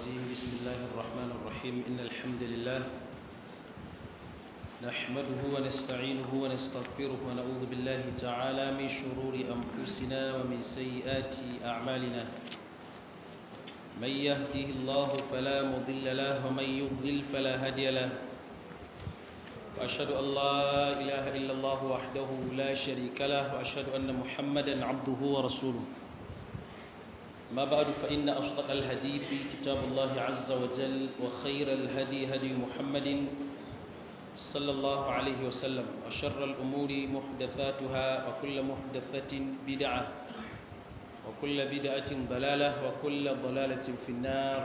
الرجيم بسم الله الرحمن الرحيم إن الحمد لله نحمده ونستعينه ونستغفره ونعوذ بالله تعالى من شرور أنفسنا ومن سيئات أعمالنا من يهده الله فلا مضل له ومن يضلل فلا هادي له وأشهد أن لا إله إلا الله وحده لا شريك له وأشهد أن محمدا عبده ورسوله ما بعد فإن أصدق الهدي في كتاب الله عز وجل وخير الهدي هدي محمد صلى الله عليه وسلم وشر الأمور محدثاتها وكل محدثة بدعة وكل بدعة ضلالة وكل ضلالة في النار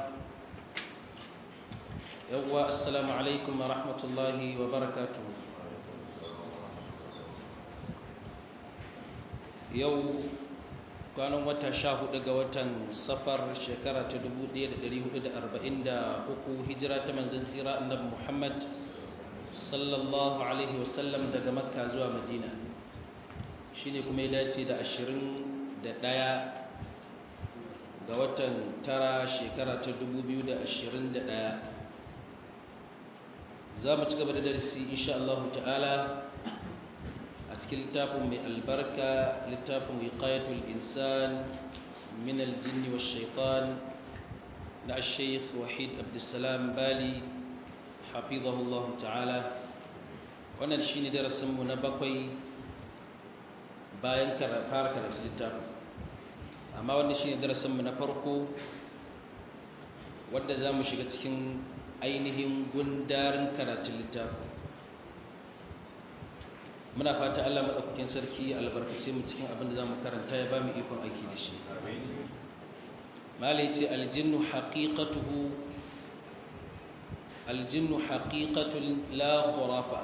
يوى السلام عليكم ورحمة الله وبركاته يوم kwanan wata sha hudu ga watan safar shekara ta 1443 hijira ta manzan tsira annabi muhammad sallallahu alaihi wasallam daga makka zuwa madina shine kuma ya dace da 21 ga watan tara shekara ta 2021 za mu ci gaba da darasi insha Allah ta'ala a cikin littafin mai albarka littafin wiqayatul insan min aljinn wa shaitan na al-shaykh wahid abdussalam bali hafizahullah ta'ala wannan shine darasin mu na bakwai bayan fara karatu littafin amma wannan shine darasin mu na farko wanda zamu shiga cikin ainihin gundarin karatun littafin muna fata Allah madaukakin sarki albarkace mu cikin abin da zamu karanta ya bamu ikon aiki da shi malai ce aljinnu haqiqatuhu aljinnu haqiqatun la khurafa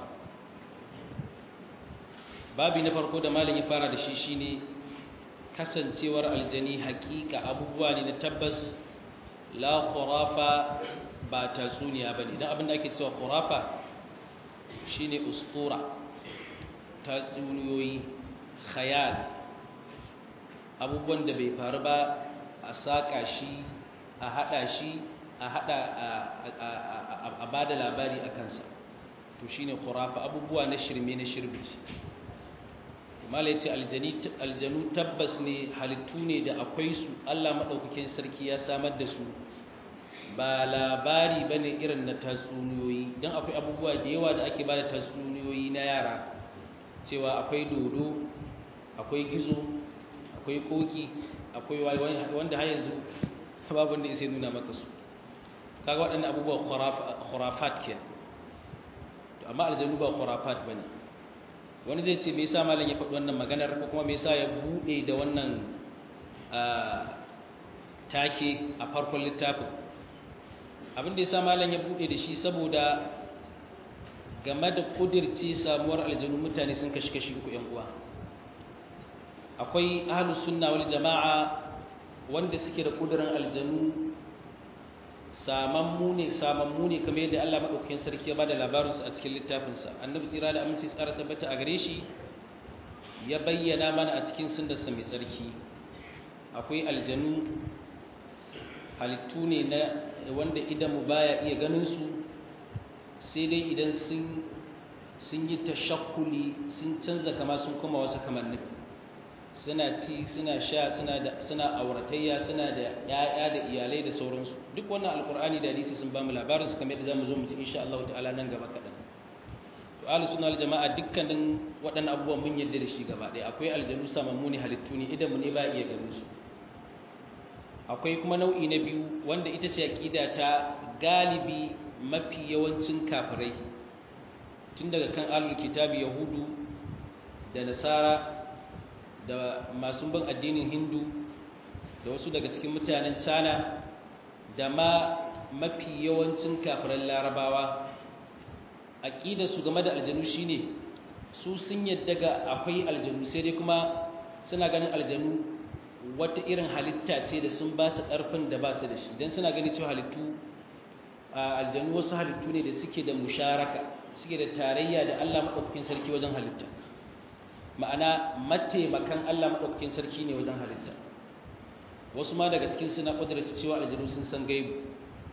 babi na farko da malin ya fara da shi shine kasancewar aljani haqiqa abubuwa ne na tabbas la khurafa ba tatsuniya bane idan abin da ake cewa khurafa shine ustura tatsuniyoyi khayal abubuwan da bai faru ba a saƙa shi a haɗa shi a haɗa a ba da labari a kansa to shi ne khurafa abubuwa na shirme na shirbici mala ya ce aljanu tabbas ne halittu ne da akwai su allah maɗaukakin sarki ya samar da su ba labari ba ne irin na tatsuniyoyi don akwai abubuwa da yawa da ake ba da tatsuniyoyi na yara cewa akwai dodo akwai gizo akwai koki akwai wanda har yanzu babu da sai nuna maka su kaga waɗannan abubuwa khurafat ke to amma aljanu ba khurafat bane wani zai ce me yasa malam ya faɗi wannan maganar ko kuma me yasa ya bude da wannan take a farkon littafin abin da yasa malam ya bude da shi saboda game da kudirce samuwar aljanu mutane sun kashi kashi uku yan uwa akwai ahlus sunna wal jama'a wanda suke da kudirin aljanu samammu ne samammu ne kamar yadda Allah madaukakin sarki ya bada labarin su a cikin littafin sa annabi tsira da aminci tsara tabbata a gare shi ya bayyana mana a cikin sunnarsa mai tsarki akwai aljanu halittu ne na wanda idan mu baya iya ganin su sai dai idan sun yi tashakkuli sun canza kama sun kuma wasu kamannin suna ci suna sha suna auratayya suna da ‘ya'ya da iyalai da sauransu duk wannan alkur'ani da hadisi sun ba mu labarin su kamar da za mu zo mutu insha Allah ta'ala nan gaba kaɗan to ahlus sunna wal jama'a dukkanin waɗannan abubuwan mun yadda da shi gaba ɗaya akwai aljanu samammu ne halittu ne idan mu ne ba iya ganin su akwai kuma nau'i na biyu wanda ita ce aqida ta galibi mafi yawancin kafirai tun daga kan alul kitabi yahudu da nasara da masu bin addinin hindu da wasu daga cikin mutanen china da ma mafi yawancin kafiran larabawa aƙida su game da aljanu shine su sun yadda ga akwai aljanu sai dai kuma suna ganin aljanu wata irin halitta ce da sun ba su ƙarfin da ba su da shi don suna gani cewa halittu aljanu wasu halittu ne da suke da musharaka suke da tarayya da Allah maɗaukakin sarki wajen halitta ma'ana mataimakan Allah maɗaukakin sarki ne wajen halitta wasu ma daga cikin suna ƙudurci cewa aljanu sun san gaibu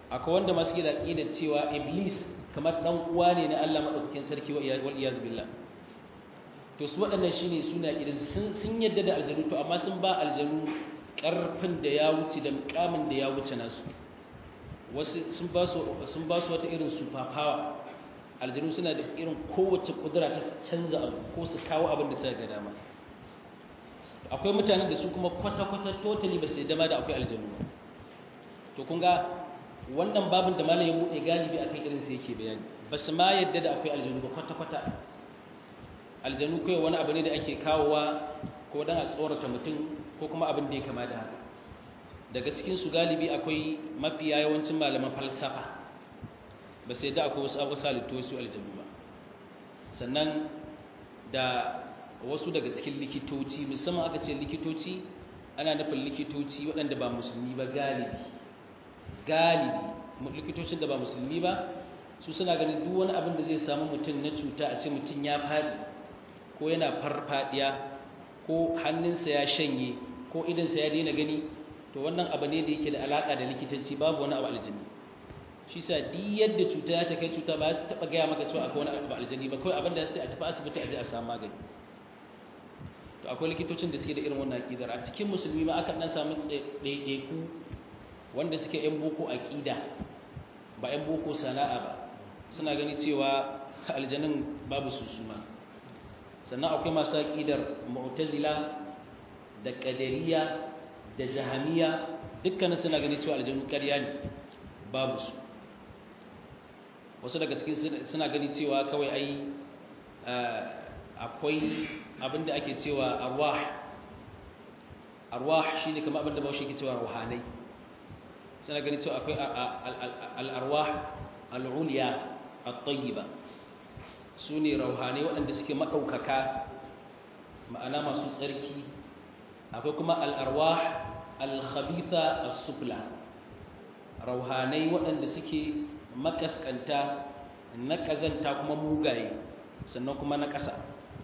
akwai wanda masu gida da cewa iblis kamar dan uwa ne na Allah madaukakin sarki wa iyaz billah to su waɗannan shine suna idan sun yadda da aljanu to amma sun ba aljanu ƙarfin da ya wuce da mukamin da ya wuce nasu wasu sun ba su sun ba su wata irin super power aljanu suna da irin kowace kudura ta canza abu ko su kawo abin da suka ga dama akwai mutanen da su kuma kwata-kwata totally ba su dama da akwai aljanu ba to kun ga wannan babin da malam ya buɗe galibi akan irin sa yake bayani ba su ma yadda da akwai aljanu ba kwata-kwata aljanu kai wani abu ne da ake kawowa ko dan a tsorata mutum ko kuma abin da ya kama da haka daga cikin su galibi akwai mafiya yawancin malaman falsafa ba sai da akwai wasu abu salittu wasu aljanu ba sannan da wasu daga cikin likitoci musamman aka ce likitoci ana nufin likitoci waɗanda ba musulmi ba galibi galibi likitocin da ba musulmi ba su suna ganin duk wani abin da zai samu mutum na cuta a ce mutum ya faɗi ko yana farfadiya ko hannunsa ya shanye ko idansa ya daina gani to wannan abu ne da yake da alaƙa da likitanci babu wani abu aljini shi sa di yadda cuta ya ta kai cuta ba su taɓa gaya maka cewa akwai wani abu aljini ba kawai abin da sai a tafi asibiti a je a samu magani to akwai likitocin da suke da irin wannan aƙidar a cikin musulmi ma aka ɗan samu ɗaiɗaiku wanda suke ‘yan boko aƙida ba ‘yan boko sana'a ba suna gani cewa aljanin babu susuma sannan akwai masu aƙidar mu'tazila da ƙadariya da jahamiya dukkanin suna gani cewa aljanu ƙarya ne babu su wasu daga cikin suna gani cewa kawai ai akwai abinda ake cewa arwah arwah shine kamar abinda bawo shi ke cewa ruhanai suna gani cewa akwai al-arwah al-ulya at-tayyiba sune ruhanai waɗanda suke madaukaka ma'ana masu tsarki akwai kuma al-arwah al-khabitha as-sufla ruhanai waɗanda suke makaskanta na kazanta kuma mugaye sannan kuma na ƙasa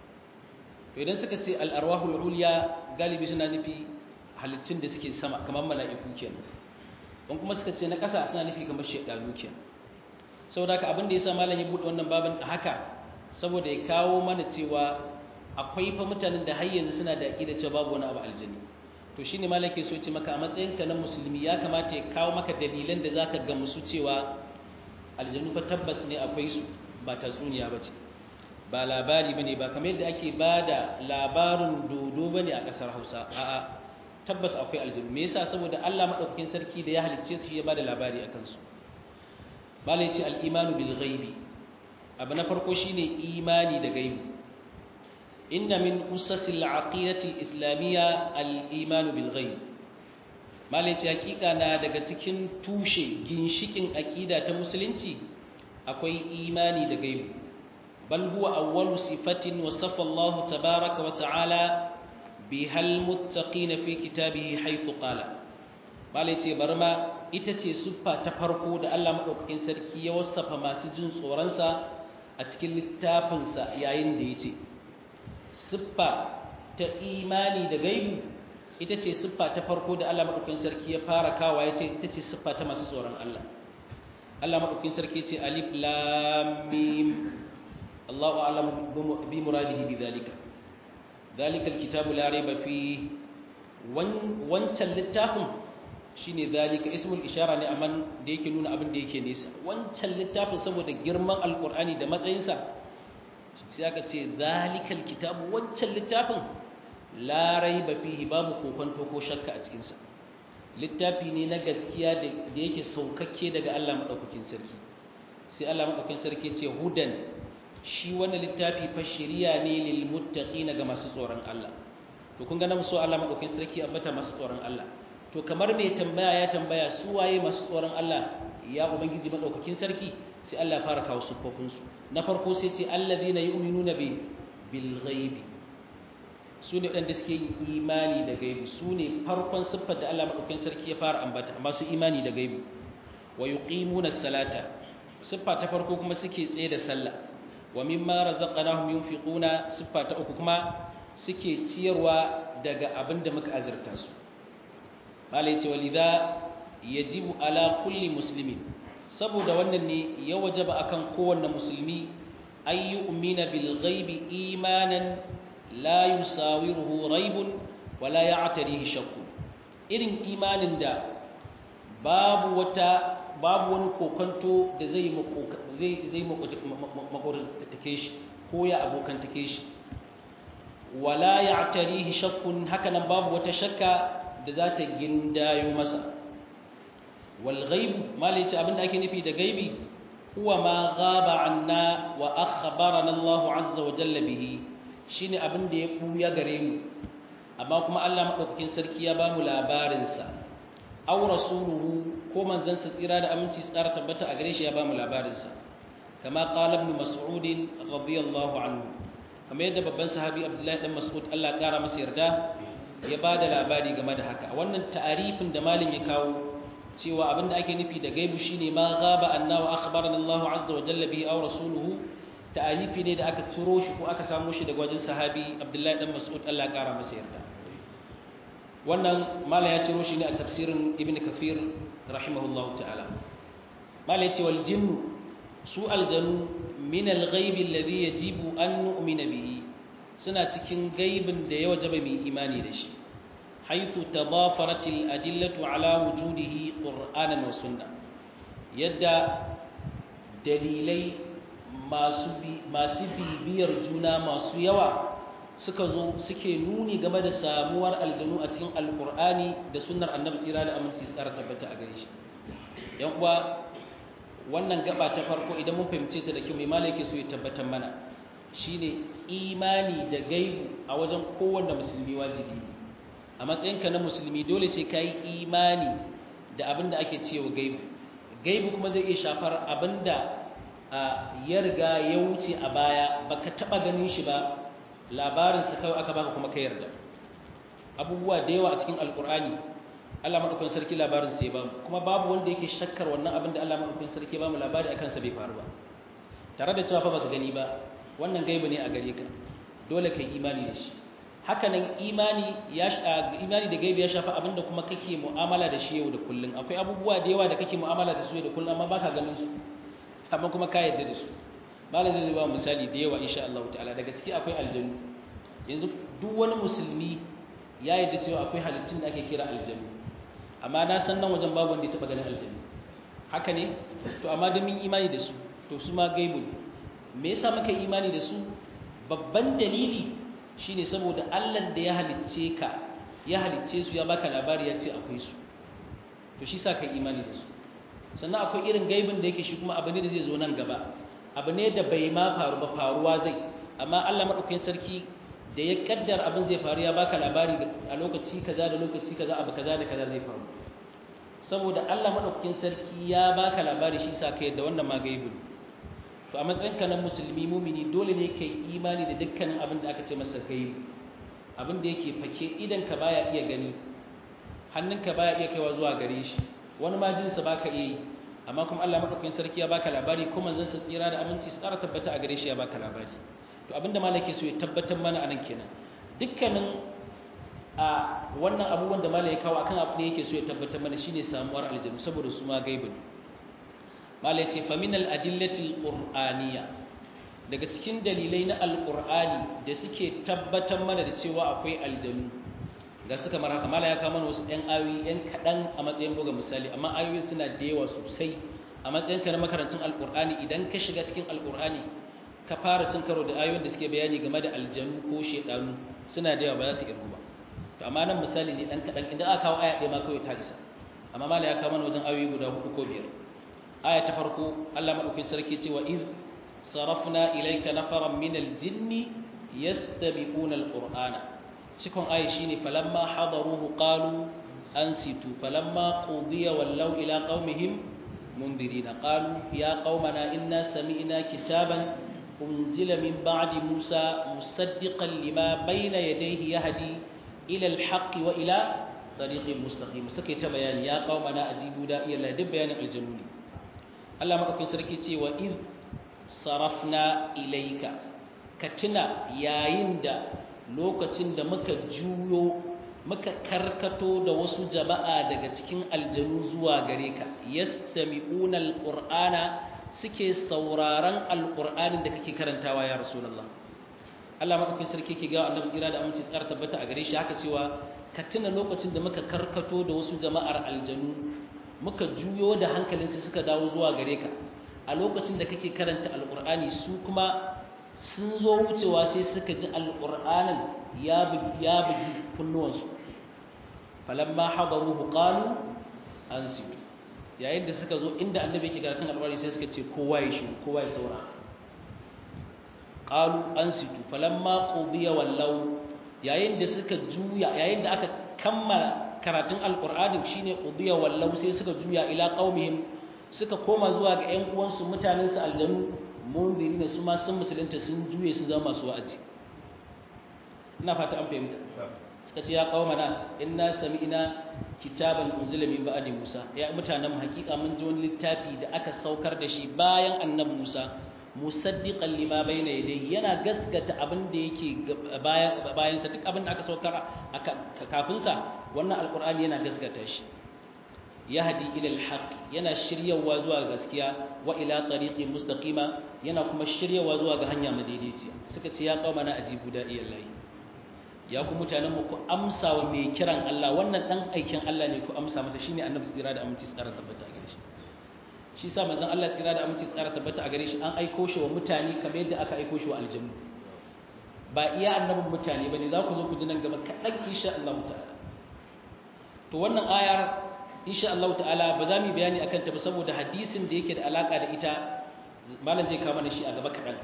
to idan suka ce al'arwahul uliya galibi suna nufi halittun da suke sama kamar mala'iku kenan don kuma suka ce na ƙasa suna nufi kamar shaidanu kenan saboda haka abin da ya sa malam ya buɗe wannan babin a haka saboda ya kawo mana cewa akwai fa mutanen da har yanzu suna da aƙida cewa babu wani abu aljani to shine malam ke so ce maka a matsayinka na musulmi ya kamata ya kawo maka dalilan da zaka gamsu cewa aljanu fa tabbas ne akwai su ba tatsuniya ba ce ba labari ba ne ba kamar yadda ake ba da labarin dodo ba ne a ƙasar hausa a'a tabbas akwai aljanu me yasa saboda allah maɗaukakin sarki da ya halicce su ya ba da labari a kansu ba la ce al'imanu bil ghaibi abu na farko shine imani da gaibi inna min usasil aqidati islamiyya al-imanu bil ghaib malai ce hakika na daga cikin tushe ginshikin aqida ta musulunci akwai imani da gaibi bal huwa awwalu sifatin wasafa Allah tabaaraka wa ta'ala bihal muttaqin fi kitabihi haythu qala malai ce barma ita ce siffa ta farko da Allah madaukakin sarki ya wasafa masu jin tsoron sa a cikin littafin sa yayin da yace siffa ta imani da gaibi ita ce siffa ta farko da Allah madaukakin sarki ya fara kawa yace ita ce siffa ta masu tsoron Allah Allah madaukakin sarki ce alif lam mim الله أعلم بمراده بذلك ذلك الكتاب لا ريب فيه wancan littafin shine zalika ismul ishara ne amman da yake nuna abin da yake nesa wancan littafin saboda girman alkur'ani da matsayinsa sai aka ce zalikal kitabu wancan littafin la raiba fihi babu kokonto ko shakka a cikin sa littafi ne na gaskiya da yake saukakke daga Allah madaukakin sarki sai Allah madaukakin sarki ce hudan shi wannan littafi fa shiriya ne lil muttaqina ga masu tsoron Allah to kun ga nan so Allah madaukakin sarki ambata masu tsoron Allah to kamar mai tambaya ya tambaya su waye masu tsoron Allah ya ubangiji madaukakin sarki sai Allah ya fara kawo sufofin su na farko sai ce alladhina yu'minuna bi bil ghaibi su ne waɗanda suke yin imani da gaibi su ne farkon siffar da Allah madaukakin sarki ya fara ambata masu imani da gaibi wa yuqimuna salata siffa ta farko kuma suke tsaye da sallah wa mimma razaqnahum yunfiquna siffa ta uku kuma suke ciyarwa daga abin da muka azurta su malai ce walidha yajibu ala kulli muslimin saboda wannan ne ya wajaba akan kowanne musulmi ay yu'mina bil ghaibi imanan la yusawiruhu raibun wala ya'tarihi shakku irin imanin da babu wata babu wani kokonto da zai zai zai makorantake shi ko ya abokantake shi wala ya'tarihi shakkun hakanan babu wata shakka da za ta gindayo masa wal ghaib malai ce abinda ake nufi da gaibi huwa ma ghaba anna wa akhbarana Allah azza wa jalla bihi shine abinda ya buya gare mu amma kuma Allah madaukakin sarki ya ba mu labarin sa aw rasuluhu ko manzon sa tsira da aminci tsara tabbata a gare shi ya ba mu labarin sa kama qala ibn mas'ud radiyallahu anhu kamar yadda babban sahabi Abdullahi dan Mas'ud Allah ya kara masa yarda ya ba da labari game da haka wannan ta'arifin da malin ya kawo cewa abinda ake nufi da gaibu shine ma gaba anna wa akhbarana Allahu azza wa jalla bihi aw rasuluhu ta'arifi ne da aka turo shi ko aka samu shi daga wajen sahabi Abdullahi dan Mas'ud Allah ya kara masa yarda wannan mala ya ciro shi ne a tafsirin Ibn Kathir rahimahullahu ta'ala mala ya ce wal jinnu su aljanu min al-ghaib alladhi yajibu an nu'mina bihi suna cikin gaibin da ya wajaba mai imani da shi haythu tadafarat al-adillatu ala wujudihi qur'anan wa sunna yadda dalilai masu masu bibiyar juna masu yawa suka zo suke nuni game da samuwar aljanu a cikin alqur'ani da sunnar annabi tsira da aminci su tabbata a gare shi yan uwa wannan gaba ta farko idan mun fahimce ta da kyau mai malaki so ya tabbatar mana shine imani da gaibu a wajen kowanne musulmi wajibi a matsayinka na musulmi dole sai ka yi imani da abin da ake cewa gaibu gaibu kuma zai iya shafar abin da ya riga ya wuce a baya baka taba ganin shi ba labarinsa kawai aka baka kuma ka yarda abubuwa da yawa a cikin alkur'ani Allah madaukakin sarki labarin sai ba kuma babu wanda yake shakkar wannan abin da Allah madaukakin sarki ba mu labari akan sa bai faru ba tare da cewa fa baka gani ba wannan gaibu ne a gare ka dole kai imani da shi haka nan imani ya imani da gaibu ya shafa abin da kuma kake mu'amala da shi yau da kullun akwai abubuwa da yawa da kake mu'amala da su yau da kullun amma baka ganin su amma kuma ka yarda da su malam zai ba misali da yawa insha Allah ta'ala daga ciki akwai aljanu yanzu duk wani musulmi ya yarda cewa akwai halittun da ake kira aljanu amma na san nan wajen babu wanda ya taba ganin aljanu haka ne to amma da mun imani da su to su ma gaibu ne me yasa muka imani da su babban dalili shine saboda Allah da ya halicce ka ya halicce su ya baka labari ya ce akwai su to shi sa kai imani da su sannan akwai irin gaibin da yake shi kuma abu ne da zai zo nan gaba abu ne da bai ma faru ba faruwa zai amma Allah madaukakin sarki da ya kaddar abin zai faru ya baka labari a lokaci kaza da lokaci kaza abu kaza da kaza zai faru saboda Allah madaukakin sarki ya baka labari shi sa kai da wannan ma gaibu to a matsayin ka na musulmi mumini dole ne kai imani da dukkanin abin da aka ce masa gaibu abin da yake fake idan ka baya iya gani hannunka baya iya kaiwa zuwa gare shi wani ma jinsa baka iya yi amma kuma Allah madaukakin sarki ya baka labari kuma zan sa tsira da aminci su ƙara tabbata a gare shi ya baka labari to abinda malaki so ya tabbatar mana anan kenan dukkanin a wannan abubuwan da malai kawo akan abu da yake so ya tabbatar mana shine samuwar aljanu saboda su ma gaibu ne malai ce fa min al adillati qur'aniyya daga cikin dalilai na alqur'ani da suke tabbatar mana da cewa akwai aljanu ga suka mara haka malai ya kawo mana wasu ɗan ayoyi ɗan kaɗan a matsayin buga misali amma ayoyi suna da yawa sosai a matsayin ka na makarantun alqur'ani idan ka shiga cikin alqur'ani ka fara cin karo da ayoyin da suke bayani game da aljanu ko shedanu suna da yawa ba za su irgu ba to amma nan misali ne dan kadan idan aka kawo aya ɗaya ma kawai ta isa amma mala ya kawo mana wajen ayoyi guda hudu ko biyar aya ta farko Allah madaukakin sarki cewa iz sarafna ilayka nafaran min aljinni yastabiquna alqur'ana cikon aya shine falamma hadaruhu qalu ansitu falamma qudiya wallaw ila qaumihim mundirina qalu ya qaumana inna sami'na kitaban أنزل من بعد موسى مصدقا لما بين يديه يهدي إلى الحق وإلى طريق مستقيم سكيت بيان يا قومنا أجيبوا داعي الله دب بيان الجنون الله ما أكون سركتي وإذ صرفنا إليك كتنا يا يندا lokacin da muka juyo muka karkato da wasu jama'a daga cikin aljanu zuwa gare ka yastami'una alqur'ana suke sauraron alqur'anin da kake karantawa ya rasulullah Allah madaukakin sarki ke ga annabi tsira da aminci tsara tabbata a gare shi haka cewa ka tuna lokacin da muka karkato da wasu jama'ar aljanu muka juyo da hankalinsu suka dawo zuwa gare ka a lokacin da kake karanta alqur'ani su kuma sun zo wucewa sai suka ji alqur'anin ya bugi ya bugi kunnuwansu falamma hadaruhu qalu ansitu yayin da suka zo inda annabi yake karatun alqur'ani sai suka ce kowa ya shi kowa ya saurara qalu ansitu falamma qudiya wallau yayin da suka juya yayin da aka kammala karatun alqur'ani shine qudiya wallau sai suka juya ila qaumihim suka koma zuwa ga ƴan uwansu mutanen su aljanu mundirina su ma sun musulunta sun juye sun zama masu wa'azi ina fata an fahimta suka ce ya qaumana inna sami'na kitaban unzila min ba'di musa ya mutanen mu hakika mun ji wani littafi da aka saukar da shi bayan annabi musa musaddiqan lima bayna yadayhi yana gaskata abin da yake bayan bayan sa duk abin da aka saukar kafin sa wannan alqur'ani yana gaskata shi yahdi ila alhaq yana shiryawa zuwa gaskiya wa ila tariqin mustaqima yana kuma shiryawa zuwa ga hanya madaidaiciya suka ce ya qaumana ajibu da iyallahi ya ku mutanen mu ku amsa wa mai kiran Allah wannan dan aikin Allah ne ku amsa masa shine annabi tsira da aminci tsara tabbata gare shi shi sa manzon Allah tsira da aminci tsara tabbata a gare shi an aiko shi wa mutane kamar yadda aka aiko shi wa aljannu ba iya annabin mutane bane za ku zo ku ji nan gaba kaɗan insha Allah ta'ala to wannan ayar insha Allah ta'ala ba za mu bayani akan ta ba saboda hadisin da yake da alaka da ita malam zai kawo mana shi a gaba kaɗan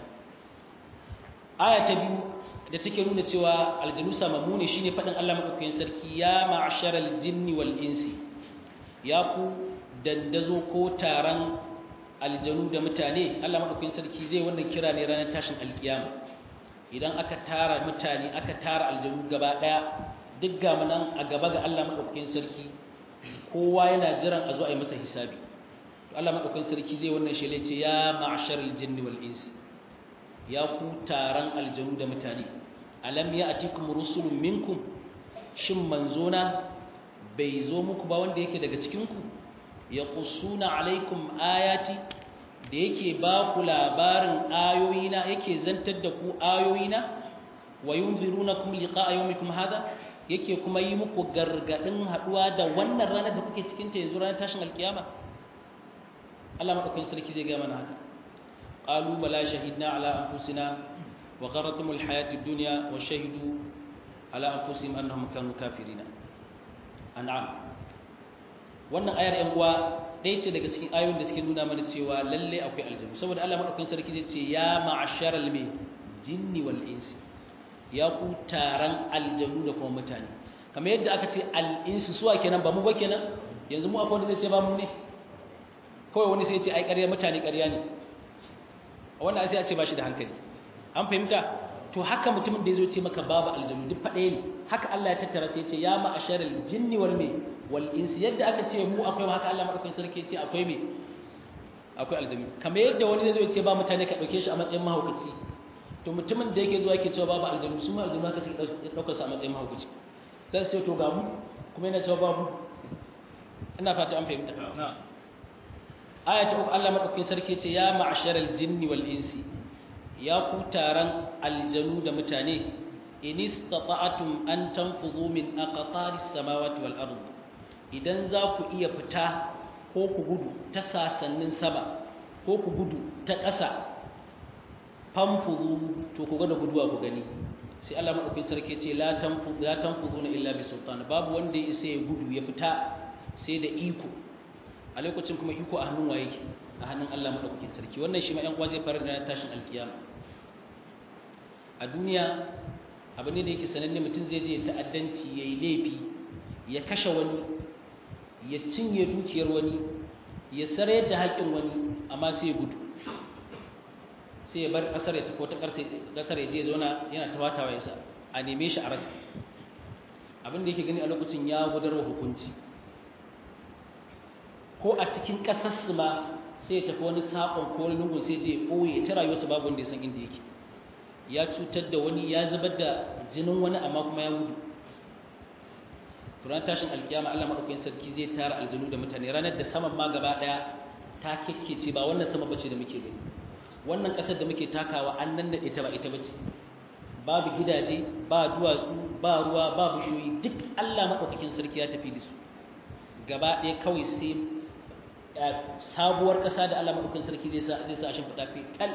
aya ta biyu da take nuna cewa aljanu samamu ne shine faɗin Allah madaukakin sarki ya ma'sharal jinni wal insi ya ku dandazo ko taron aljanu da mutane Allah madaukakin sarki zai wannan kira ne ranar tashin alkiyama idan aka tara mutane aka tara aljanu gaba daya duk ga nan a gaba ga Allah madaukakin sarki kowa yana jiran a zo a yi masa hisabi to Allah madaukakin sarki zai wannan shele ce ya ma'sharal jinni wal insi ya ku taron aljanu da mutane alam ya'tikum rusulun minkum shin manzona bai zo muku ba wanda yake daga cikin ku ya ƙusuna alaikum ayati da yake ba ku labarin ayoyina yake zantar da ku ayoyina wa yunziruna kum liqa'a yawmikum hada yake kuma yi muku gargadin haduwa da wannan ranar da kuke cikin ta yanzu ranar tashin alkiyama Allah madaukakin sarki zai ga mana haka qalu bala shahidna ala anfusina wa gharratumul hayatid dunya wa shahidu ala anfusihim annahum kanu kafirina an'am wannan ayar yan uwa ɗaya ce daga cikin ayoyin da suke nuna mana cewa lalle akwai aljanu saboda Allah madaukakin sarki zai ce ya ma'asharal mai jinni wal insi ya ku taron aljanu da kuma mutane kamar yadda aka ce al insi suwa kenan ba mu ba kenan yanzu mu akwai wanda zai ce ba mu ne kawai wani sai ya ce ai ƙarya mutane ƙarya ne wannan sai ya ce ba shi da hankali an fahimta to haka mutumin da ya zo ce maka babu aljanu duk faɗaya ne haka Allah ya tattara sai ya ce ya ma'asharal jinni wal mai wal insi yadda aka ce mu akwai haka Allah madaukakin sarki ce akwai me akwai aljami kamar yadda wani zai ce ba mutane ka dauke shi a matsayin mahaukaci to mutumin da yake zuwa yake cewa babu aljami su ma aljami haka suke daukar su a matsayin mahaukaci sai su ce to ga mu kuma yana cewa babu ina fata an fahimta aya ta uku Allah madaukakin sarki ce ya ma'asharal jinni wal insi ya ku taron aljanu da mutane in istata'tum an tanfudhu min aqtaris samawati wal ardh idan za ku iya fita ko ku gudu ta sasannin sama ko ku gudu ta ƙasa famfuru to ku gada guduwa ku gani sai Allah madaukakin sarki ce la tanfu la tanfuduna illa bi sultan babu wanda ya isa ya gudu ya fita sai da iko a lokacin kuma iko a hannun waye ke a hannun Allah madaukakin sarki wannan shi ma ƴan uwa zai fara da tashin alkiyama a duniya abu ne da yake sananne mutum zai je ta'addanci yayi laifi ya kashe wani ya cinye dukiyar wani ya sarayar da haƙin wani amma sai ya gudu sai ya bar ƙasar ya tafi wata ƙasar ya je zauna yana tawatawa ya sa a neme shi a rasa abin da yake gani a lokacin ya gudarwa hukunci ko a cikin ƙasarsu ma sai ya tafi wani saƙon ko wani lungun sai je ɓoye ta rayuwarsa babu wanda ya san inda yake ya cutar da wani ya zubar da jinin wani amma kuma ya gudu turan tashin alkiyama Allah madaukakin sarki zai tara aljanu da mutane ranar da saman ma gaba daya ta kekkece ba wannan sama bace da muke gani wannan kasar da muke takawa an nan da ita ba ita bace babu gidaje ba duwatsu ba ruwa ba bishiyoyi duk Allah madaukakin sarki ya tafi da su gaba ɗaya kawai sai sabuwar ƙasa da Allah madaukakin sarki zai sa zai sa shi fada fital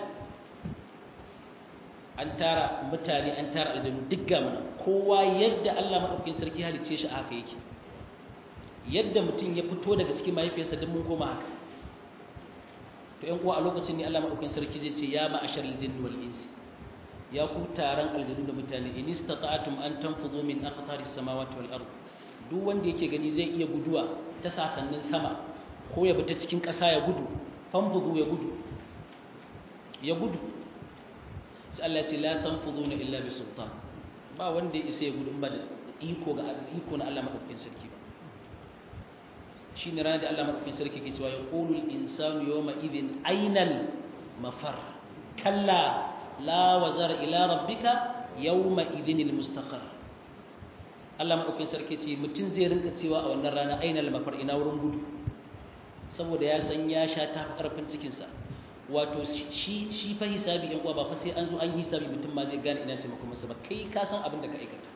an tara mutane an tara aljanu duk ga mana kowa yadda Allah madaukakin sarki halicce shi a haka yake yadda mutum ya fito daga cikin mahaifiyarsa duk mun koma haka to ƴan uwa a lokacin ne Allah madaukakin sarki zai ce ya ma'ashar aljinni wal insi ya ku taron aljanu da mutane in istata'tum an tanfudu min aqtaris samawati wal ard duk wanda yake gani zai iya guduwa ta sasannin sama ko ya bi ta cikin ƙasa ya gudu fanfudu ya gudu ya gudu sai Allah ya ce la tanfuduna illa bi sultan ba wanda ya isa ya gudu in ba da iko ga iko na Allah madaukakin sarki ba shine ranar da Allah madaukakin sarki ke cewa yaqulu al-insanu yawma idhin aynal mafar kalla la wazar ila rabbika yawma idhin al-mustaqar Allah madaukakin sarki ce mutum zai rinka cewa a wannan rana aynal mafar ina wurin gudu saboda ya san ya sha ta karfin cikinsa wato shi shi fa hisabi yan uwa ba fa sai an zo an yi hisabi mutum ma zai gane ina ce maka masa ba kai ka san abin da ka aikata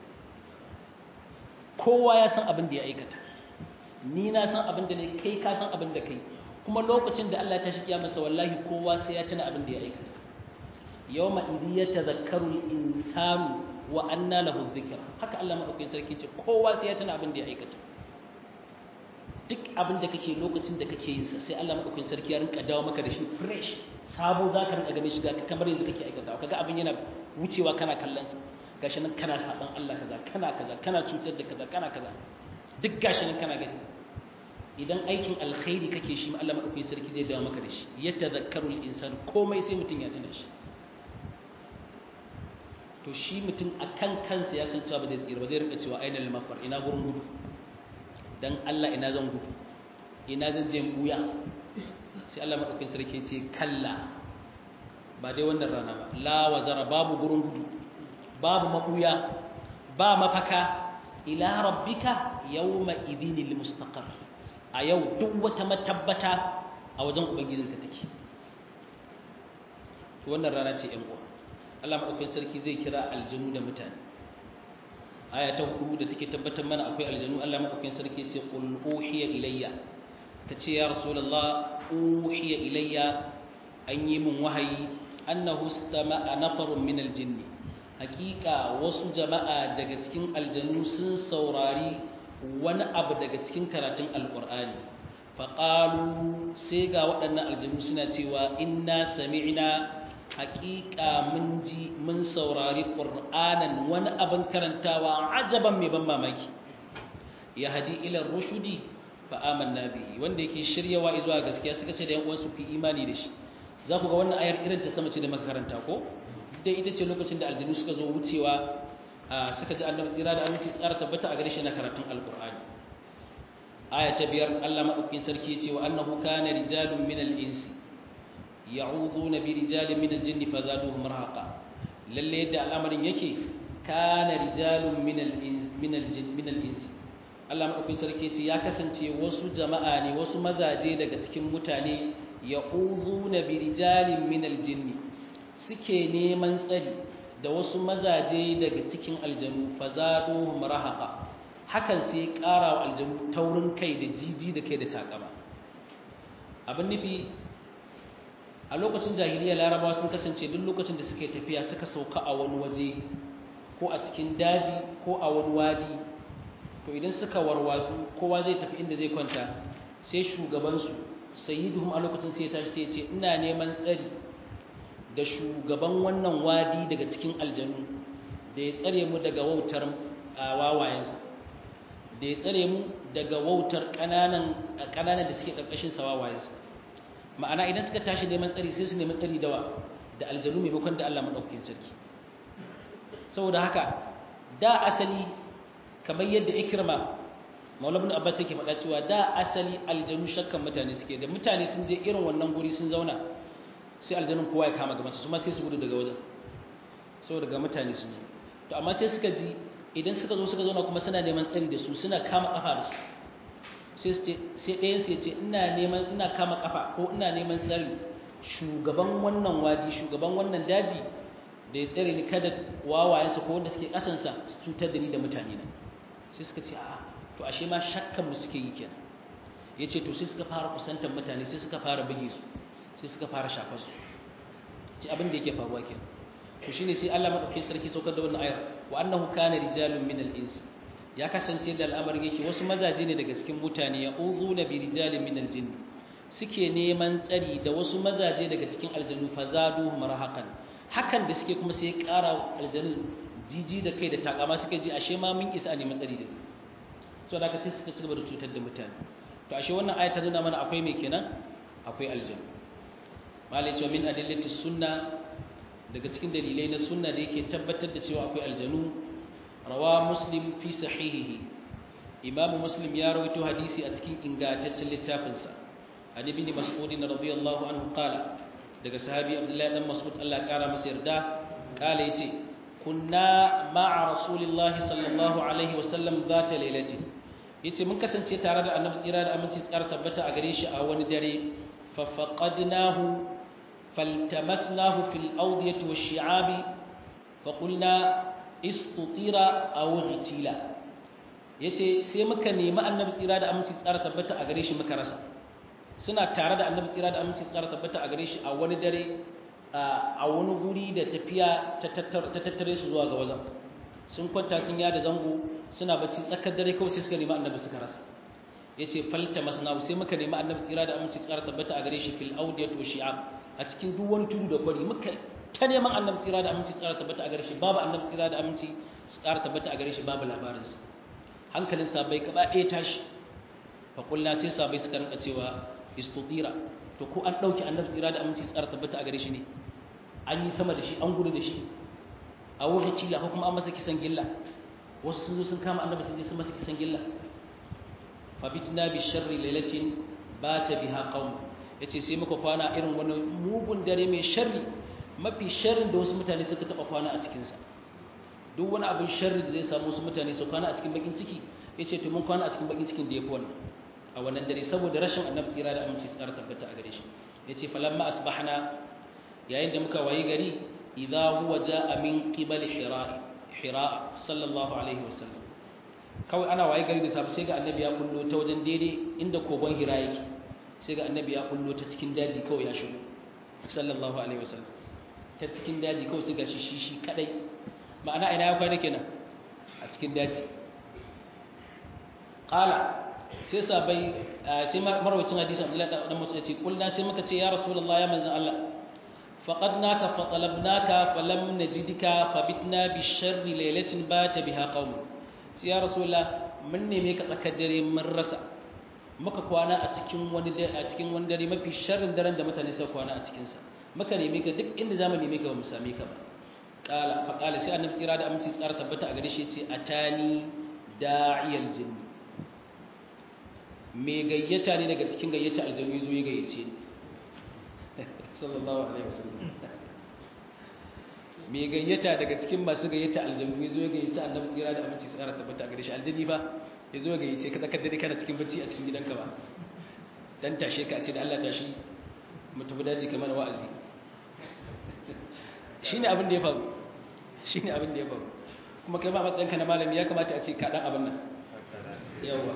kowa ya san abin da ya aikata ni na san abin da ne kai ka san abin da kai kuma lokacin da Allah ya tashi kiyamarsa wallahi kowa sai ya tuna abin da ya aikata yawma idhi yatadhakkaru al-insanu wa anna lahu dhikra haka Allah madaukakin sarki ce kowa sai ya tuna abin da ya aikata duk abin da kake lokacin da kake yin sa sai Allah madaukakin sarki ya rinka dawo maka da shi fresh sabo zaka rinka ganin shi ga kamar yanzu kake aikata kaga abin yana wucewa kana kallon sa gashi nan kana saban Allah kaza kana kaza kana cutar da kaza kana kaza duk gashi nan kana gani idan aikin alkhairi kake shi Allah madaukakin sarki zai dawo maka da shi ya tadhakkaru al-insan komai sai mutun ya tuna shi to shi mutum akan kansa ya san cewa ba zai tsira ba zai rinka cewa ainal mafar ina gurin gudu dan Allah ina zan gudu ina zan je buya sai Allah madaukakin sarki ce kalla ba dai wannan rana ba la wazara babu gurin gudu babu mabuya ba mafaka ila rabbika yawma idhinil mustaqar a yau duk wata matabbata a wajen ubangijinka take to wannan rana ce ƴan uwa Allah madaukakin sarki zai kira aljanu da mutane aya ta hudu da take tabbatar mana akwai aljanu Allah madaukakin sarki ce qul uhiya ilayya kace ya rasulullah uhiya ilayya an yi min wahayi annahu istama'a nafarun min aljinni hakika wasu jama'a daga cikin aljanu sun saurari wani abu daga cikin karatun alqur'ani faqalu sai ga waɗannan aljanu suna cewa inna sami'na haƙiƙa mun ji mun saurari ƙur'anan wani abin karantawa ajaban mai ban mamaki ya hadi ilar rushudi fa amanna bihi wanda yake shiryawa zuwa gaskiya suka ce da yan uwansu fi imani da shi za ku ga wannan ayar irin ta sama ce da muka karanta ko dai ita ce lokacin da aljinu suka zo wucewa suka ji annabi tsira da aminci tsara tabbata a gare shi na karatun alqur'ani aya ta biyar Allah madaukakin sarki ya ce wa annahu kana rijalun minal insi ya'udhuna bi rijalin min al-jinni fazaduhum rahaqa lalle yadda al'amarin yake kana rijalun min al-ins min al-jinn min al-ins Allah madaukakin sarki ce ya kasance wasu jama'a ne wasu mazaje daga cikin mutane ya'udhuna bi rijalin min al-jinni suke neman tsari da wasu mazaje daga cikin aljanu fazaduhum rahaqa hakan sai ƙara wa aljanu taurin kai da jiji da kai da takama abin nufi a lokacin jahiliya larabawa sun kasance duk lokacin da suke tafiya suka sauka a wani waje ko a cikin daji ko a wani wadi to idan suka warwatsu kowa zai tafi inda zai kwanta sai shugabansu sayyiduhum a lokacin sai ya tashi sai ya ce ina neman tsari da shugaban wannan wadi daga cikin aljanu da ya tsare mu daga wautar wawayensa da ya tsare mu daga wautar ƙananan da suke ƙarƙashin sa wawayensa ma'ana idan suka tashi neman tsari sai su nemi tsari dawa da aljanu maimakon da Allah maɗaukakin sarki saboda haka da asali kamar yadda ikrama maula ibn abbas yake faɗa cewa da asali aljanu shakkan mutane suke da mutane sun je irin wannan guri sun zauna sai aljanun kowa ya kama gabansa su ma sai su gudu daga wajen saboda ga mutane sun zo to amma sai suka ji idan suka zo suka zauna kuma suna neman tsari da su suna kama kafa da su sai ɗayan sai ce ina neman ina kama kafa ko ina neman tsari shugaban wannan wadi shugaban wannan daji da ya tsare ni kada wawayensa ko wanda suke kasansa su cutar da ni da mutane na sai suka ce a'a to ashe ma shakkan mu suke yi kenan yace to sai suka fara kusantar mutane sai suka fara buge su sai suka fara shafar su ce abin da yake faruwa kenan to shine sai Allah madaukakin sarki saukar da wannan ayar wa annahu kana rijalun min al-ins ya kasance da al'amarin yake wasu mazaje ne daga cikin mutane ya uzuna bi rijalin min al-jinn suke neman tsari da wasu mazaje daga cikin aljanu fazadu marhakan hakan da suke kuma sai ya ƙara aljanu jiji da kai da takama suka ji ashe ma mun isa a neman tsari da so da ka sai suka ci gaba da cutar da mutane to ashe wannan ayat ta nuna mana akwai me kenan akwai aljanu malai cewa min adillati sunna daga cikin dalilai na sunna da yake tabbatar da cewa akwai aljanu rawa muslim fi sahihihi imamu muslim ya rawaito hadisi a cikin ingantaccen littafinsa an ibn mas'ud radiyallahu anhu qala daga sahabi abdullahi dan mas'ud Allah kara masa yarda kala yace kunna ma'a rasulillahi sallallahu alaihi wasallam zata lailatin yace mun kasance tare da annabi tsira da aminci tsara tabbata a gare shi a wani dare fa faqadnahu faltamasnahu fil awdiyati wash-shi'abi fa qulna istutira aw ghitila yace sai muka nemi annabi tsira da aminci tsara tabbata a gare shi muka rasa suna tare da annabi tsira da aminci tsara tabbata a gare shi a wani dare a wani guri da tafiya ta tattare su zuwa ga wajen sun kwanta sun yada zango suna bacci tsakar dare kawai sai suka nemi annabi suka rasa yace falta masna sai muka nemi annabi tsira da aminci tsara tabbata a gare shi fil awdiyat wa shi'ab a cikin duk wani tudu da kwari muka ta neman annabi tsira da aminci tsara tabbata a gare shi babu annabi tsira da aminci tsara tabbata a gare shi babu labarinsa hankalin sabai gaba ɗaya tashi fa kullu sai sabai suka rinka cewa istutira to ko an dauki annabi tsira da aminci tsara tabbata a gare shi ne an yi sama da shi an gudu da shi a wuce cila ko kuma an masa kisan gilla wasu sun zo sun kama annabi sun je sun masa kisan gilla fa bitna bi sharri lailatin bata biha qaum yace sai muka kwana irin wani mugun dare mai sharri mafi sharrin da wasu mutane suka taba kwana a cikin sa duk wani abin sharri da zai samu wasu mutane su kwana a cikin bakin ciki yace to mun kwana a cikin bakin cikin da yafi wannan a wannan dare saboda rashin annabi tsira da aminci tsara tabbata a gare shi yace falamma asbahna yayin da muka wayi gari idza huwa jaa min qibal hira hira sallallahu alaihi wasallam kawai ana wayi gari da safe sai ga annabi ya kullo ta wajen daidai inda kogon hira yake sai ga annabi ya kullo ta cikin daji kawai ya shigo sallallahu alaihi wasallam ta cikin daji kawai sai ga shi shi shi kadai ma'ana ina ya kwana kenan a cikin daji qala sai sabai sai marwacin hadisi Abdullahi dan Mas'ud ce kullu sai muka ce ya Rasulullah ya manzon Allah faqadnaka fa talabnaka falam najidka fabitna bi sharri laylatin bata biha qaum sai ya Rasulullah mun neme ka tsakar dare mun rasa muka kwana a cikin wani a cikin wani dare mafi sharrin daren da mutane suka kwana a cikin sa muka neme ka duk inda zamu neme ka ba mu same ka ba qala fa qala sai annabi tsira da aminci tsara tabbata a gare shi yace atani da'iyal jinni mai gayyata ne daga cikin gayyata aljanu zo ya gayyace ni sallallahu alaihi wasallam mai gayyata daga cikin masu gayyata aljanu zo ya gayyace annabi tsira da aminci tsara tabbata gare shi aljani fa ya zo ya gayyace ka tsakar dare kana cikin bacci a cikin gidanka ba dan tashe ka ce da Allah tashi mu tafi daji kamar wa'azi shine abin da ya faru shine abin da ya faru kuma kai ba matsayinka na malami ya kamata a ce ka dan abin nan yawa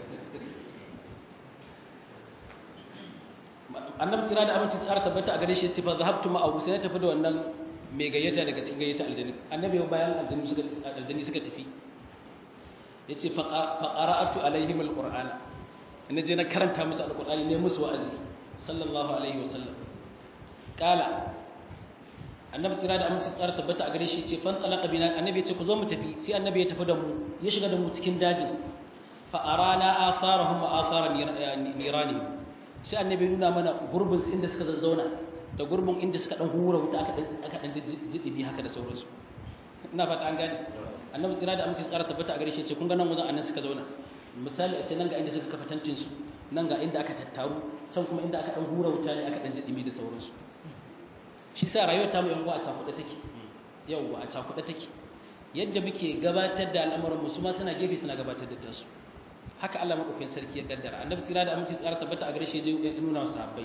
annabi tsira da aminci tsara tabbata a gare shi ce fa zahabtu ma abu sai na tafi da wannan mai gayyata daga cikin gayyata aljani annabi bayan aljani suka aljani suka tafi yace fa qara'atu alaihim alquran ina je na karanta musu alqurani ne musu wa'azi sallallahu alaihi wasallam kala annabi tsira da aminci tsara tabbata a gare shi ce fan talaqa bina annabi ya ce ku zo mu tafi sai annabi ya tafi da mu ya shiga da mu cikin dajin fa arana atharahum wa athara niranihim sai annabi nuna mana gurbin su inda suka zazzauna da gurbin inda suka dan hura wuta aka dan aka dan jidibi haka da sauransu ina fata an gane annabi tsira da aminci tsara tabbata a gare shi ce kun ga nan wajen annan suka zauna misali a ce nan ga inda suka kafa tantin su nan ga inda aka tattaru can kuma inda aka dan hura wuta ne aka dan jidibi da sauransu shi sa rayuwar ta mu yan uwa a cakuɗe take yawwa a cakuɗe take yadda muke gabatar da al'amuran mu su ma suna gefe suna gabatar da tasu haka Allah madaukakin sarki ya kaddara annabi tsira da aminci tsara tabbata a gare shi ya nuna wa sahabbai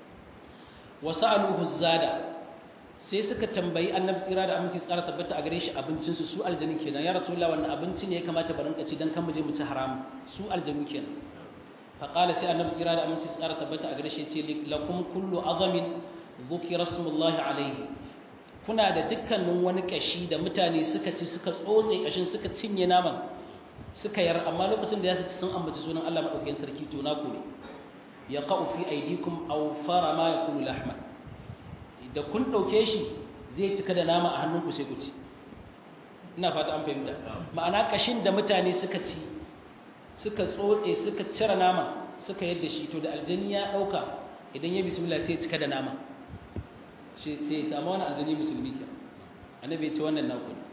wa sa'aluhu zada sai suka tambayi annabi tsira da aminci tsara tabbata a gare shi abincin su su aljanu kenan ya rasulullah wannan abinci ne ya kamata barin ka ci dan kan mu je mu ci haram su aljanu kenan fa qala sai annabi tsira da aminci tsara tabbata a gare shi ya ce lakum kullu azamin dhukira smullahi alayhi kuna da dukkanin wani kashi da mutane suka ci suka tsotse kashin suka cinye naman suka yar amma lokacin da ya ci sun ambaci sunan Allah madaukakin sarki to naku ne ya qa'u fi aydikum aw fara ma yakunu lahma da kun dauke shi zai cika da nama a hannunku sai ku ci ina fata an fahimta ma'ana kashin da mutane suka ci suka tsotse suka cire nama suka yadda shi to da aljani ya dauka idan ya bismillah sai ya cika da nama sai ya samu wani aljani musulmi ke annabi ya ce wannan naku ne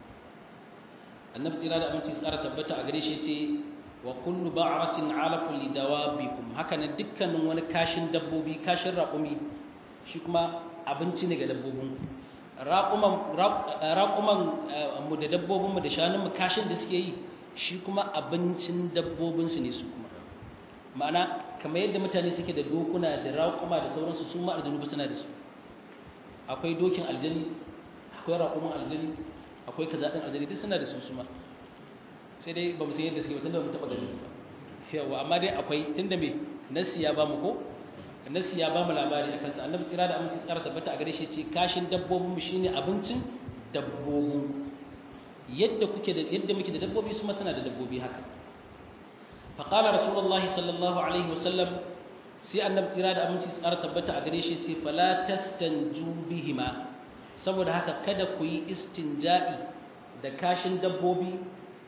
annabi tsira da aminci tsara tabbata a gare shi ce wa kullu ba'ratin alafun li dawabikum haka ne dukkanin wani kashin dabbobi kashin raƙumi shi kuma abinci ne ga dabbobin raƙuman raƙuman mu da dabbobin mu da shanun mu kashin da suke yi shi kuma abincin dabbobin su ne su kuma ma'ana kamar yadda mutane suke da dokuna da raƙuma da sauransu su ma aljanu suna da su akwai dokin aljani akwai raƙuman aljani akwai kaza ɗin aljani duk suna da su suma sai dai ba mu san yadda suke ba tunda ba mu taɓa ganin su ba yawa amma dai akwai tunda me nasi ya ba mu ko nasi ya ba mu labari akan sa annabi tsira da aminci tsara tabbata a gare shi ce kashin dabbobin mu shine abincin dabbobin yadda kuke da yadda muke da dabbobi su ma suna da dabbobi haka fa qala rasulullahi sallallahu alaihi wasallam sai annabi tsira da aminci tsara tabbata a gare shi ce fala tastanju bihima saboda haka kada ku yi istinja'i da kashin dabbobi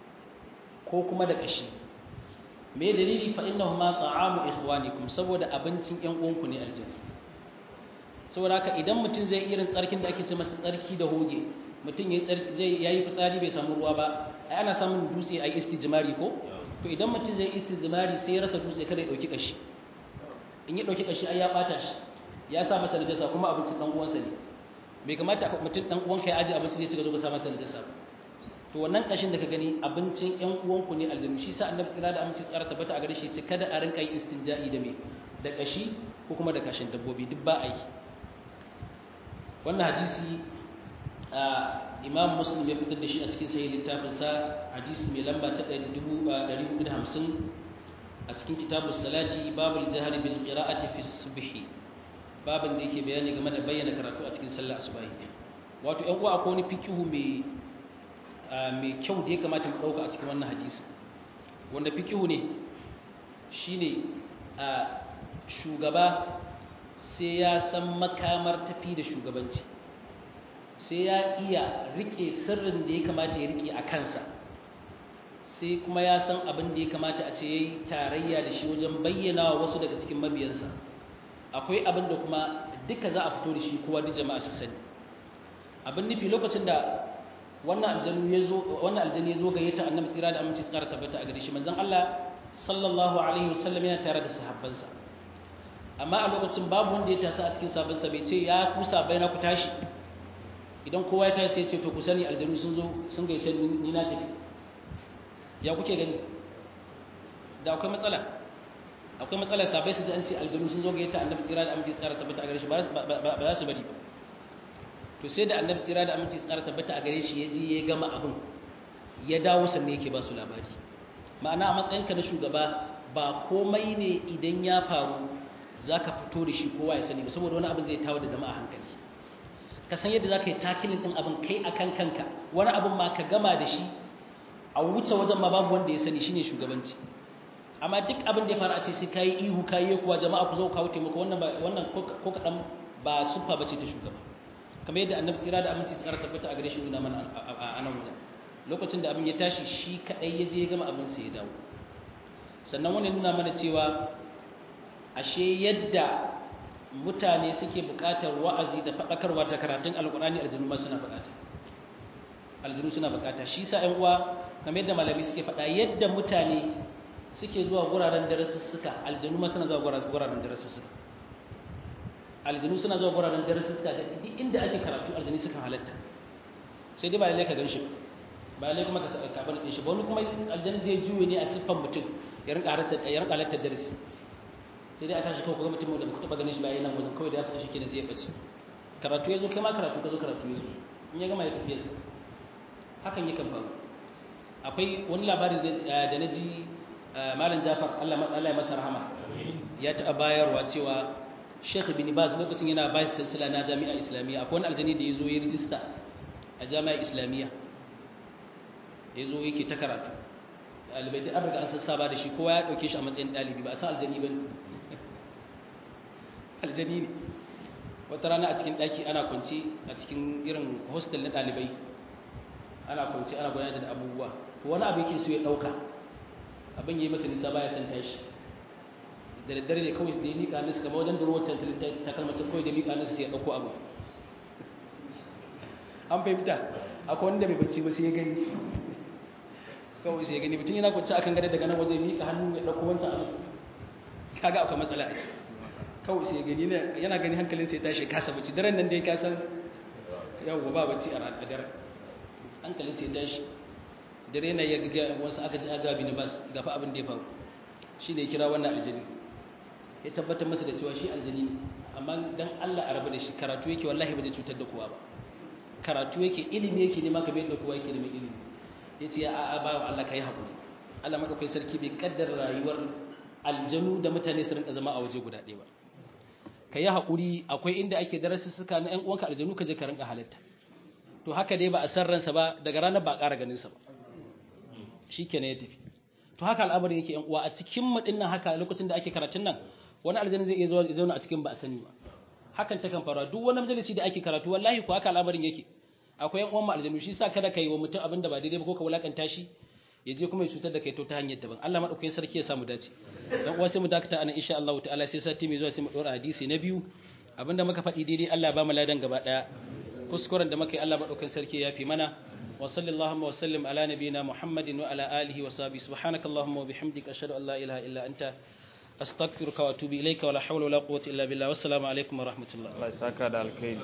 ko kuma da kashi me dalili fa innahuma ta'amu ikhwanikum saboda abincin ƴan uwanku ne aljanna saboda haka idan mutum zai irin tsarkin da ake ce masa tsarki da hoge mutum yayi tsarki zai yayi fitsari bai samu ruwa ba ai ana samun dutse ai istijmari ko to idan mutum zai istijmari sai ya rasa dutse kada ya dauki kashi in ya dauki kashi ai ya bata shi ya sa masa najasa kuma abincin dan uwansa ne bai kamata mutum dan uwanka ya aje abinci zai ci gaba sa masa najasa to wannan kashin da ka gani abincin ƴan uwanku ne aljannu shi sa annabi tsira da aminci tsara tabbata a gare shi ce kada a rinka yin istinja'i da me da kashi ko kuma da kashin dabbobi duk ba a yi wannan hadisi imam muslim ya fitar da shi a cikin sahih littafin sa hadisi mai lamba ta 450 a cikin kitabus salati babul jahri bil qira'ati fi subhi babin da yake bayani game da bayyana karatu a cikin sallar asubahi wato ƴan uwa akwai wani fikihu mai mai kyau da ya kamata mu dauka a cikin wannan hadisi wanda fikihu ne shine a shugaba sai ya san makamar tafi da shugabanci sai ya iya rike sirrin da ya kamata ya rike a kansa sai kuma ya san abin da ya kamata a ce yayi tarayya da shi wajen bayyana wa wasu daga cikin mabiyansa akwai abin da kuma duka za a fito da shi kowa da jama'a su sani abin nufi lokacin da wannan aljanu ya zo wannan aljanu ya zo gayyata annabi tsira da aminci tsara tabbata a gare shi manzon Allah sallallahu alaihi wasallam yana tare da sahabbansa amma a lokacin babu wanda ya tasa a cikin sahabbansa bai ce ya ku sabai na ku tashi idan kowa ya tashi sai ya ce to ku sani aljanu sun zo sun gayyace ni na tafi ya kuke gani da akwai matsala akwai matsalar sabai su an ce aljanu sun zo ga yata annabi tsira da aminci tsara tabbata a gare shi ba za su bari ba to sai da annabi tsira da aminci tsara tabbata a gare shi ya ji ya gama abin ya dawo sannan yake ba su labari ma'ana a matsayinka na shugaba ba komai ne idan ya faru za ka fito da shi kowa ya sani ba saboda wani abin zai tawo da jama'a hankali ka san yadda za ka yi takilin ɗin abin kai a kan kanka wani abin ma ka gama da shi a wuce wajen ma babu wanda ya sani shine shugabanci amma duk abin da ya fara a ce sai kayi ihu kayi kuwa jama'a ku zo kawo taimako wannan ba wannan ko kadan ba sufa bace ta shugaba kamar yadda annabi tsira da aminci tsara tabbata a gare shi nuna mana a nan wajen lokacin da abin ya tashi shi kadai ya je ya gama abin sai ya dawo sannan wannan nuna mana cewa ashe yadda mutane suke buƙatar wa'azi da faɗakarwa ta karatun alƙur'ani aljinu ma suna buƙata aljinu suna buƙata shi sa ƴan uwa kamar yadda malami suke faɗa yadda mutane suke zuwa guraren darasussuka aljanu ma suna zuwa guraren darasussuka aljanu suna zuwa guraren darasussuka da duk inda ake karatu aljanu sukan halatta sai dai ba lalle ka gan shi ba lai kuma ka ka bane din shi ba wani kuma aljanna zai juye ne a siffan mutum ya rinka halatta ya rinka halatta darasi sai dai a tashi kawai kuma mutum da baka taba ganin shi ba yana wajen kawai da ya fita shi kenan sai ya bace karatu yazo kai ma karatu ka zo karatu yazo in ya gama ya tafi yasa hakan yakan faru akwai wani labarin da na ji malam Jafar Allah Allah ya masa rahama ya ta bayarwa cewa Sheikh Ibn Baz lokacin yana vice chancellor na Jami'a Islamiyya akwai wani aljani da yazo ya rijista a Jami'a Islamiyya yazo yake ta karatu ɗalibai da an riga an sassaba da shi kowa ya ɗauke shi a matsayin ɗalibi ba a san aljani ba aljani ne wata rana a cikin ɗaki ana kwanci a cikin irin hostel na ɗalibai ana kwanci ana gudanar da abubuwa to wani abu yake so ya ɗauka abin yi masa nisa baya san tashi da daddare ne kawai da ya miƙa nasu kama wajen durowar ta kalmacin kawai da miƙa nasu ya ɗauko abu an fahimta akwai wanda bai bacci ba sai ya gani kawai sai ya gani mutum yana kwanci akan gare daga nan waje miƙa hannu ya ɗauko wancan abu kaga akwai matsala kawai sai ya gani yana gani hankalin sai ya tashi kasa bacci daren nan dai ka san yawwa ba bacci a daren hankalin sai ya tashi dare yana ya ga wasu aka ji agabi na bas gafa abin da ya faru shi ne ya kira wannan aljani ya tabbatar masa da cewa shi aljani ne amma dan Allah a rabu da shi karatu yake wallahi ba zai cutar da kowa ba karatu yake ilimi yake nema kamar yadda kowa yake neman ilimi ya ce a ba Allah ka yi haƙuri Allah maɗaukai sarki bai kaddar rayuwar aljanu da mutane su rinka zama a waje guda ɗaya ba ka yi haƙuri akwai inda ake darasi suka na ‘yan uwanka aljanu ka je ka rinka halatta to haka dai ba a san ransa ba daga ranar ba a ƙara ganinsa ba shi kenan ya tafi to haka al'amarin yake ‘yan uwa a cikin mu nan haka lokacin da ake karatun nan wani aljanu zai iya zauna a cikin ba a sani ba hakan ta kan faruwa duk wani majalisi da ake karatu wallahi ko haka al'amarin yake akwai yan uwan mu aljanu shi sa kada kai wa mutum abin da ba daidai ba ko ka wulakanta shi ya je kuma ya cutar da kai to ta hanyar daban Allah madaukakin sarki ya samu dace dan uwa sai mu dakata anan insha Allah ta'ala sai sati mai zuwa sai mu dora hadisi na biyu abinda muka faɗi daidai Allah ba mu ladan gaba daya kuskuren da muka yi Allah madaukakin sarki ya fi mana wa sallallahu wa sallim ala nabiyyina Muhammadin wa ala alihi wa sahbihi subhanakallahumma wa bihamdika ashhadu an la ilaha illa anta astaghfiruka wa atubu ilayka wa la hawla wa la quwwata illa billah wassalamu alaikum wa rahmatullah Allah ya saka da alkhairi